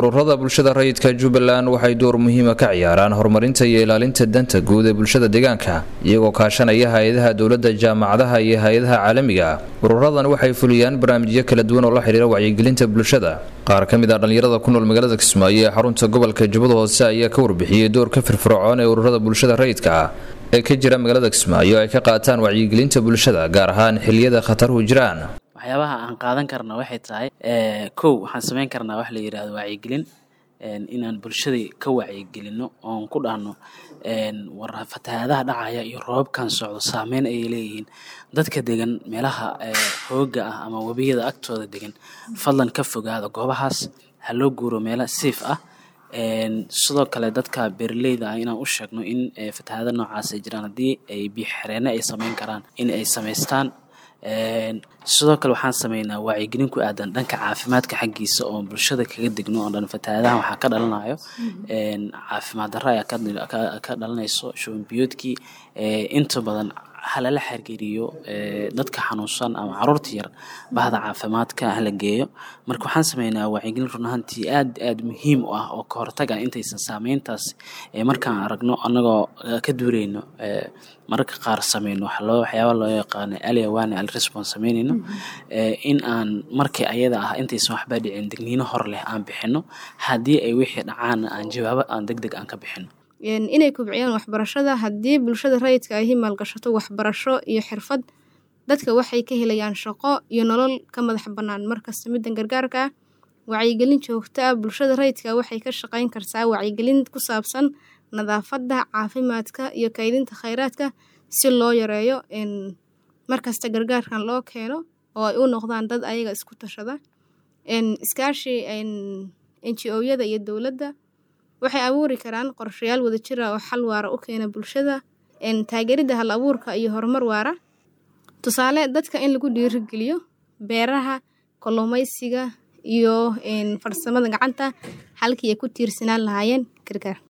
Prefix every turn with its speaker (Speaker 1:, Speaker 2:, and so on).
Speaker 1: ururada bulshada rayidka jubbaland waxay door muhiima ka ciyaaraan horumarinta iyo ilaalinta danta guud ee bulshada deegaanka iyagoo kaashanaya hay-adaha dowladda jaamacadaha iyo hay-adaha caalamiga ururadan waxay fuliyaan barnaamijyo kala duwan oo la xidhiira wacyigelinta bulshada qaar ka mid ah dhallinyarada ku nool magaalada kismaayo ee xarunta gobolka jubbada hoose ayaa ka warbixiyey doorka firfircoon ee ururada bulshada rayidka ah ee ka jira magaalada kismaayo ay ka qaataan wacyigelinta bulshada gaar ahaan xiliyada khataruhu jiraan
Speaker 2: waxyaabaha aan qaadan karna waxay tahay kow waxaan sameyn karnaa wax la yidhaahdo wacyigelin inaan bulshadii ka wacyigelino oon ku dhahno war fatahaadaha dhacaya iyo roobabkan socdo saameyn ayay leeyihiin dadka degan meelaha hooga ah ama webiyada agtooda degan fadlan ka fogaada goobahaas ha loo guuro meelo siif ah sidoo kale dadka beeraleyda ah inaan u sheegno in fatahaada noocaas ay jiraan haddii ay biyoxereene ay sameyn karaan in ay samaystaan sidoo kale waxaan sameynaa wacyigelin ku aadan dhanka caafimaadka xaggiisa oo bulshada kaga degno oo dhan fatahaadahan waxaa ka dhalanayo caafimaad darro ayaa ka dhalanayso shuban biyoodkii inta badan halala xiriiriyo dadka xanuunsan ama caruurta yar bahda caafimaadka hala geeyo marka waxaan sameynaa wacyigelin run ahaantii aad aad muhiim u ah oo ka hortaga intaysan saameyntaas markaan aragno annagoo ka duureyno mararka qaar sameyno waxyaaba loo yaqaano ali awaani al response sameynayno in aan markii ayada ah intaysan waxba dhicin degniino hor leh aan bixino haddii ay wixii dhacaan aan jawaabo aan deg deg aan ka bixino
Speaker 3: inay kobciyaan waxbarashada haddii bulshada rayidka ahi maalgashato waxbarasho iyo xirfad dadka waxay ka helayaan shaqo iyo nolol ka madax bannaan markasta middan gargaarka ah wacyigelin joogto ah bulshada rayidka waxay ka shaqayn kartaa wacyigelin ku saabsan nadaafadda caafimaadka iyo kaydinta khayraadka si loo yareeyo markasta gargaarkan loo keeno oo ay u noqdaan dad ayaga isku tashada iskaashi n g o-yada iyo dowladda waxay abuuri karaan qorshayaal wadajir ah oo xal waara u keena bulshada taageeridda hal abuurka iyo horumar waara tusaale dadka in lagu dhiirigeliyo beeraha kalluumaysiga iyo farsamada gacanta halkii ay ku tiirsanaan lahaayeen gargaar